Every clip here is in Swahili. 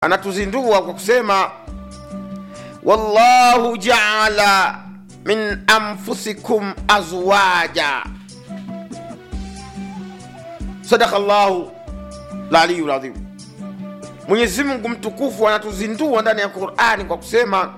anatuzindua kwa kusema wallahu jaala min anfusikum azwaja sadaka llahu laliyu ladhim mwenyezi mungu mtukufu anatuzindua ndani ya qurani kwa kusema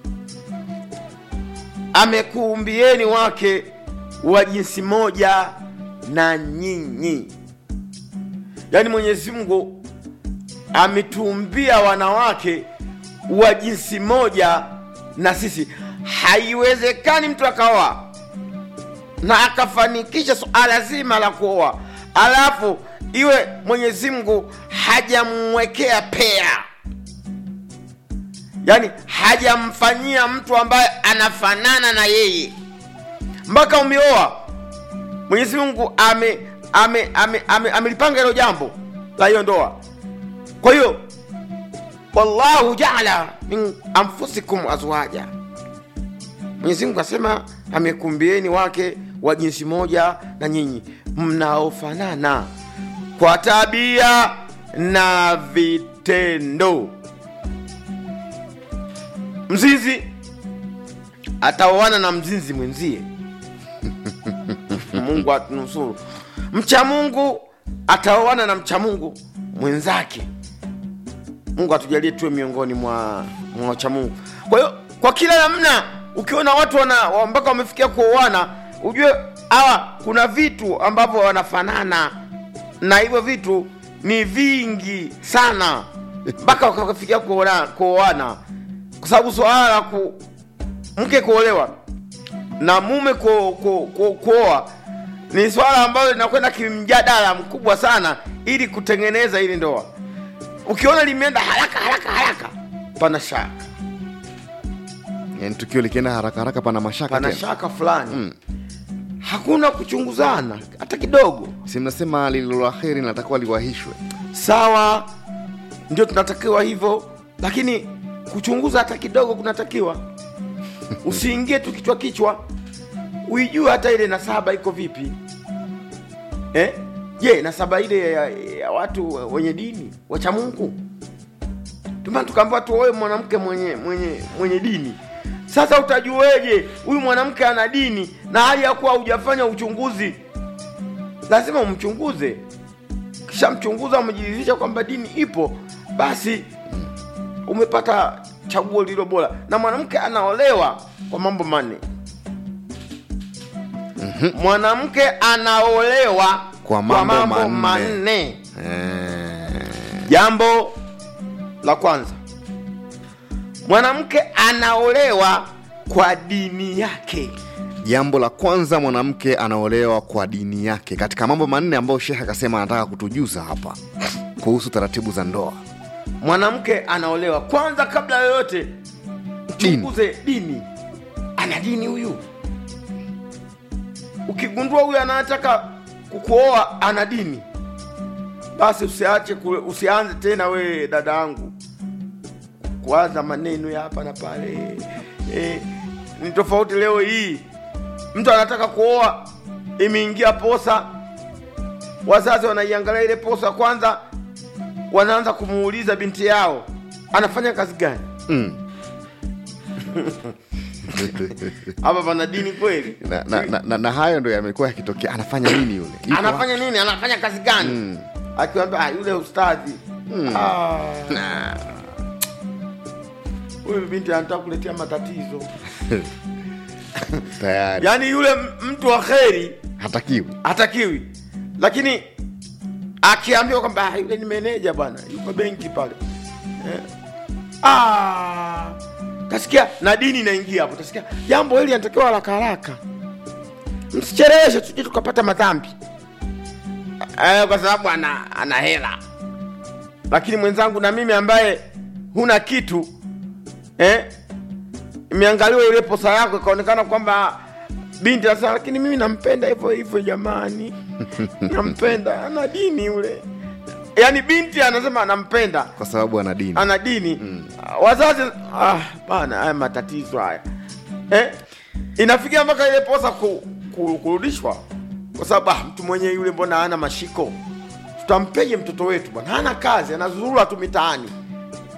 amekuumbieni wake wa jinsi moja na nyinyi yaani mwenyezi mungu ametuumbia wanawake wa jinsi moja na sisi haiwezekani mtu akaoa na akafanikisha suala zima la kuoa alafu iwe mwenyezi mungu hajamwekea pea yaani hajamfanyia mtu ambaye anafanana na yeye mpaka umeoa mwenyezi mungu ame ame ame ame amelipanga hilo jambo la hiyo ndoa kwa hiyo wallahu jaala min anfusikum azwaja mwenyezi mungu asema amekumbieni wake wa jinsi moja na nyinyi mnaofanana kwa tabia na vitendo mzinzi ataoana na mzinzi mwenzie mungu atunusuru mcha mungu ataoana na mcha mungu mwenzake mungu atujalie tuwe miongoni mwa mwa wacha mungu kwa hiyo kwa kila namna ukiona watu wana wa- mpaka wamefikia kuoana ujue hawa kuna vitu ambavyo wanafanana na hivyo vitu ni vingi sana mpaka wakafikia kuoana kuoana kwa sababu swala la ku mke kuolewa na mume ku- ku- ku- kuoa ni swala ambalo linakwenda kimjadala mkubwa sana ili kutengeneza ili ndoa ukiona limeenda haraka haraka haraka pana shaka yani tukio likienda haraka haraka pana mashaka pana tena shaka fulani mm. hakuna kuchunguzana hata kidogo si mnasema lililo la heri linatakiwa liwahishwe sawa ndio tunatakiwa hivyo lakini kuchunguza hata kidogo kunatakiwa usiingie tu kichwa kichwa uijue hata ile nasaba iko vipi eh? je nasaba ile ya, ya watu wenye dini wacha mungu tumana tukaambiwa tuoe mwanamke mwenye mwenye mwenye dini sasa utajueje huyu mwanamke ana dini na hali ya kuwa hujafanya uchunguzi lazima umchunguze kisha mchunguza umejiridhisha kwamba dini ipo basi umepata chaguo lililo bora na mwanamke anaolewa kwa mambo manne mwanamke anaolewa Kwa mambo manne. manne Eh, jambo la kwanza mwanamke anaolewa kwa dini yake jambo la kwanza mwanamke anaolewa kwa dini yake katika mambo manne ambayo shekhe akasema anataka kutujuza hapa kuhusu taratibu za ndoa mwanamke anaolewa kwanza kabla yoyote Dini. mchunguze dini ana dini huyu ukigundua huyu anataka kukuoa ana dini basi usiache kule, usianze tena we dada yangu kuanza maneno ya hapa na pale e, ni tofauti leo hii mtu anataka kuoa imeingia posa wazazi wanaiangalia ile posa kwanza wanaanza kumuuliza binti yao anafanya kazi gani mm. hapa pana dini kweli na, na, na, na, na hayo ndo yamekuwa yakitokea anafanya nini yule Yuko anafanya nini anafanya kazi gani mm. akiwambia ah, yule ustadhi mm. ah. huyu binti anataka kuletea matatizo wapi? tayari yaani yule m- mtu wa kheri hatakiwi hatakiwi lakini akiambiwa kwamba "Ah, yule ni meneja bwana yuko benki pale eh. ah, tasikia na dini inaingia hapo tasikia jambo hili anatakiwa haraka haraka msicheleweshe tuje tukapata madhambi eh, kwa sababu ana, ana hela lakini mwenzangu na mimi ambaye huna kitu eh, imeangaliwa ile posa yako ikaonekana kwamba binti anasema lakini mimi nampenda hivyo hivyo jamani nampenda ana dini yule yaani binti anasema anampenda kwa sababu ana dini ana dini mm. wazazi ah, bana haya matatizo haya eh? inafikia mpaka ile posa ku, ku, kurudishwa kwa sababu ah, mtu mwenye yule mbona hana mashiko tutampeje mtoto wetu bwana hana kazi anazurura tu mitaani